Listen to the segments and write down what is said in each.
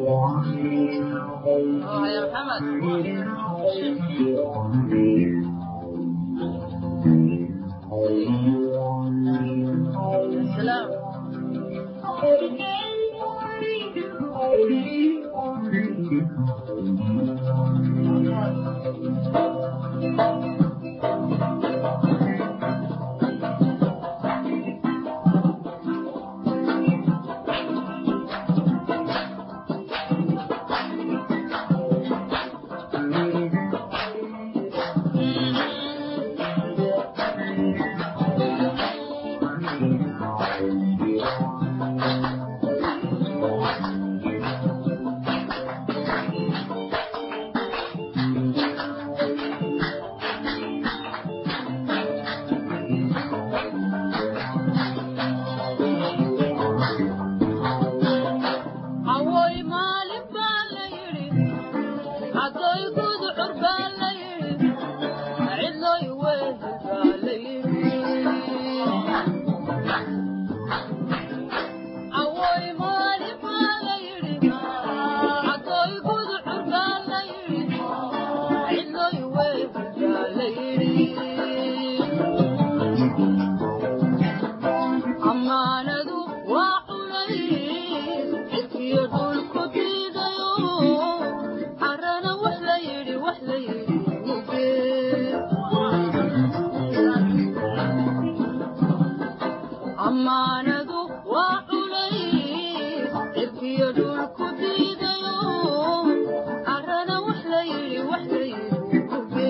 يا محمد سلام Awooy maalin baa la yidhi cadooy gudcur baa la yidhi cidlooy weedil baa la yidhi Awooy maalin baa la yidhi cadooy gudcur baa la yidhi cidlooy weedil baa la yidhi ammaanadu waa culays cidkiyo dhulku diidayo carana wax la yidhi wax la yidhi muge ammaanadu waa culays cidkiyo dhulku diidayo carana wax la yidhi wax la yidhi muge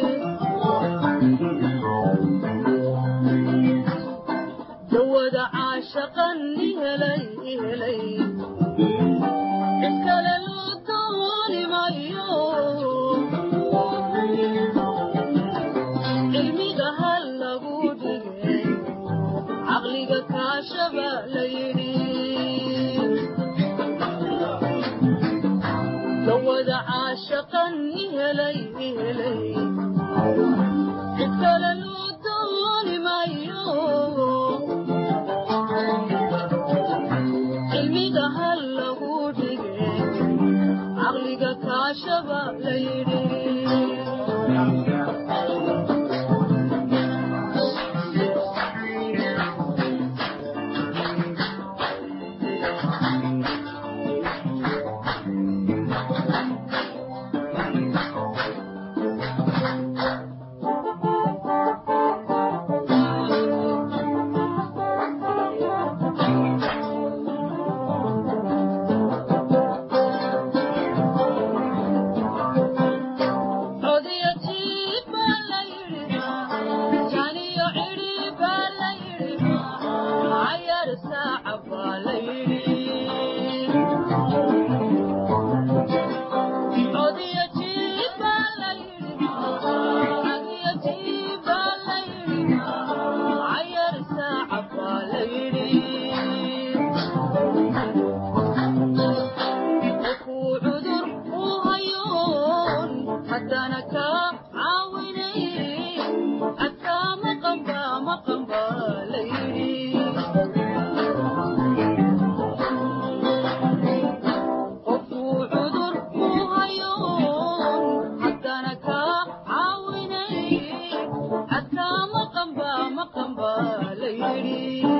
dawada caashaqan ihelay ihelay cid kale loo dooni mayo cilmiga hal lagu dhigay caqliga kaashaba la yidhi dawada caashaqan ihelay ihelay cid kale loo dooni mayo cilmiga hal lagu dhigay caqliga kaashaba la yidhi codiyatiib baa la yidhi janiyo cidhi baa la yidhi cayar saaca baa la yidhi codiyatiib baa la yidhi codiyatiib baa la yidhi cayar saaca baa la yidhi qofuu cudur u hayoon haddana kaa caawinay adkaa maqanba maqanba la yidhi qofuu cudur u hayoon haddana kaa caawinay adkaa maqanba maqanba la yidhi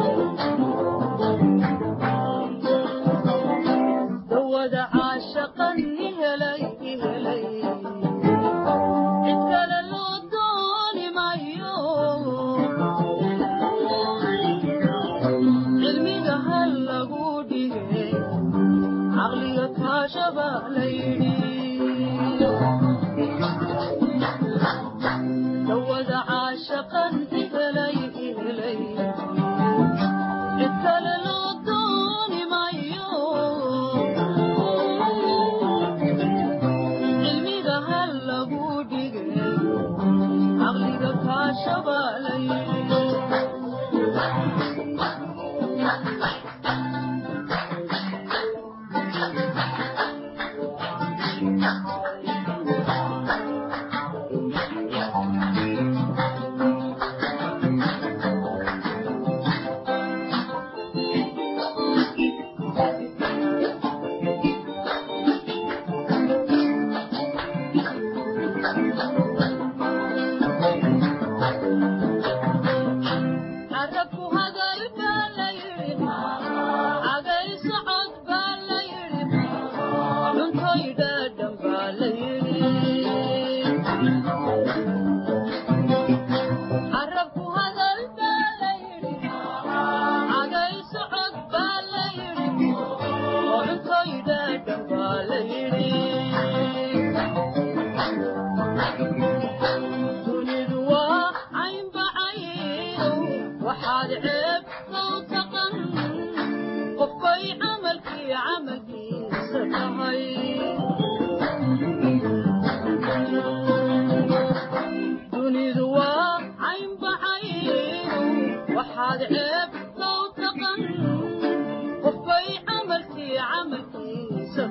dawada caashaqan ihelay ihelay cid kale loo dooni mayo cilmiga hal lagu dhigay caqliga kaashaba la yidhi dawada caashaqan ihelay ihelay cid kale loo dooni mayo cilmiga hal lagu dhigay caqliga kaashaba la yidhi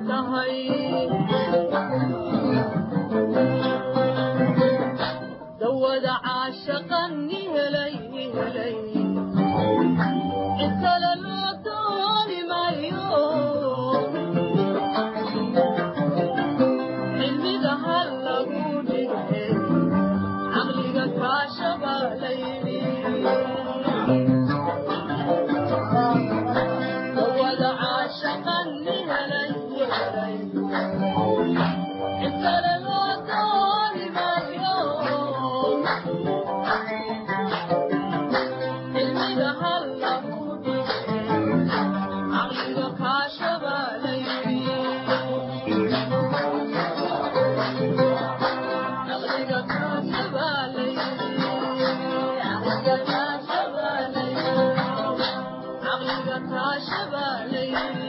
tahay dawada caashaqani helay helay cid kale loo dooni maayo cilmiga ha lagu dhige caqliga kaashaba la yidhi dawada caashaqani helay helay cid kale loo dooni maayo cilmiga ha lagu dhige caqliga kaashaba la yidhi caqliga kaashaba la yidhi caqliga kaashaba la yidhi caqliga kaashaba la yidhi